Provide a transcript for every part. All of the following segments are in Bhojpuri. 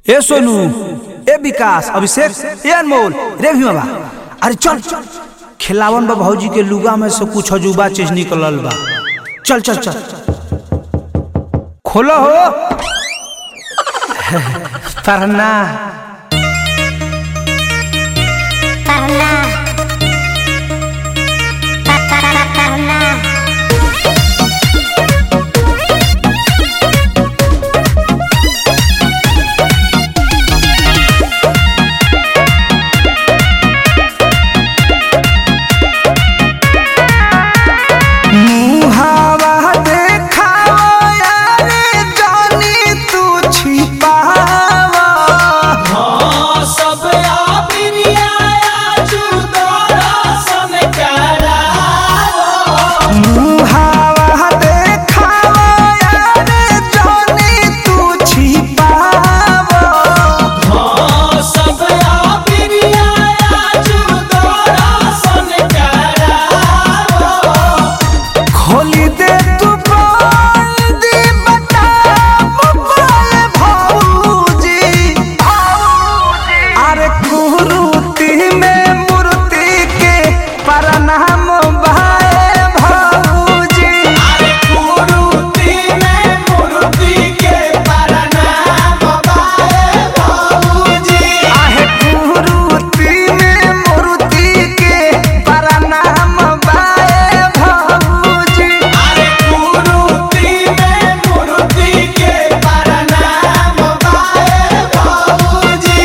ए सोनू ए विकास अभिषेक ए अनमोल रे भी बाबा अरे चल खिलावन बा भौजी के लुगा में से कुछ अजूबा चीज निकलल बा चल चल चल खोलो हो पढ़ना Karena Karena मुहावा देखावा यारे जानी तू छिपावा सब आबिरिया जुदोरा सन करावो मुहावा देखावा यारे जानी तू छिपावा सब आबिरिया जुदोरा सन करावो खोली दे तू बंदी बता मोबाइल भौजी अरे कुरूती में मूर्ति के प्रणाम भाई भौजी अरे कुरुती में मूर्ति के प्रणाम बाए बाबूजी आहे कुरूती में मूर्ति के प्रणाम भाई भौजी अरे कुरुती में मूर्ति के प्रणाम बाए बाबूजी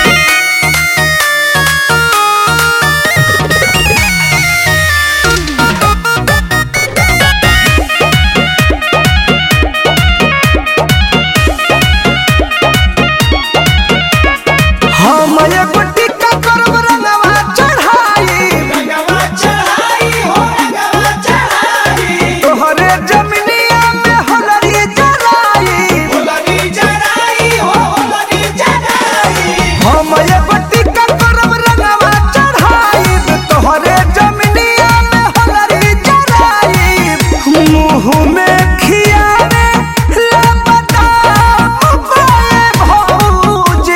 हम एगो टिक्का करब रंगवा चढ़ाई रंगवा चढ़ाई हो रंगवा चढ़ाई तोहरे जमिनिया में होलरी जलाई होलरी चढ़ाई हो होलरी चढ़ाई हम एगो टिक्का करब रंगवा चढ़ाई तोहरे जमिनिया में होलरी जलाई मुँह में खियावे ले बताब भौजी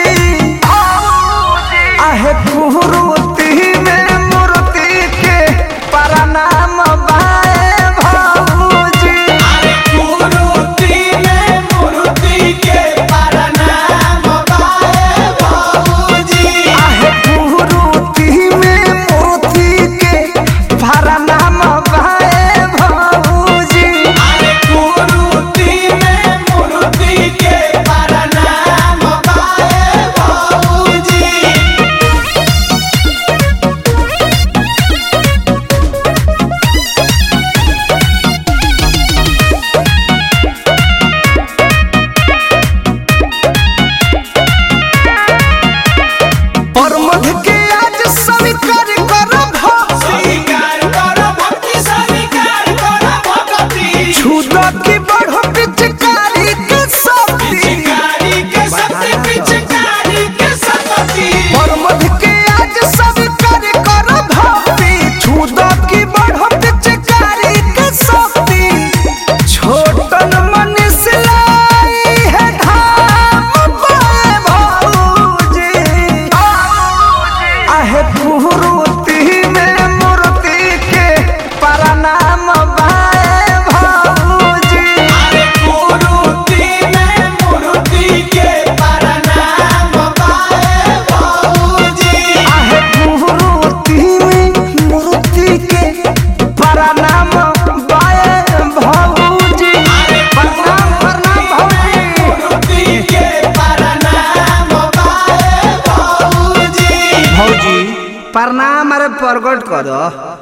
आहे कुरूती में मूर्ति के प्रणाम बाए भौजी अरे कुरुती में मूर्ति के प्रणाम बाए बाबूजी आहे कुरूती में मूर्ति के प्रणाम बाए भौजी अरे कुरुती में मूर्ति के प्रणाम बाए बाबूजी प्रमोद के आज स्वीकार करब स्वीकार करो भक्ति स्वीकार करो भक्ति छुदा की बढ़ो पिचकारी के शक्ति पिचकारी के शक्ति पिचकारी के शक्ति प्रमोद के आज स्वीकार करब भक्ति छुदा की बढ़ो पिचकारी के शक्ति छोटन मनीष लाई है धाम बाए भौजी आहे कुरूती में मूर्ति के प्रणाम बाए भौजी अरे कुरुती में मूर्ति के प्रणाम बाए बाबूजी आहे कुरूती में मूर्ति के प्रणाम बाए भौजी प्रणाम प्रणाम भौजी मूर्ति के प्रणाम बाए बाबूजी भौजी प्रणाम अरे प्रकट कर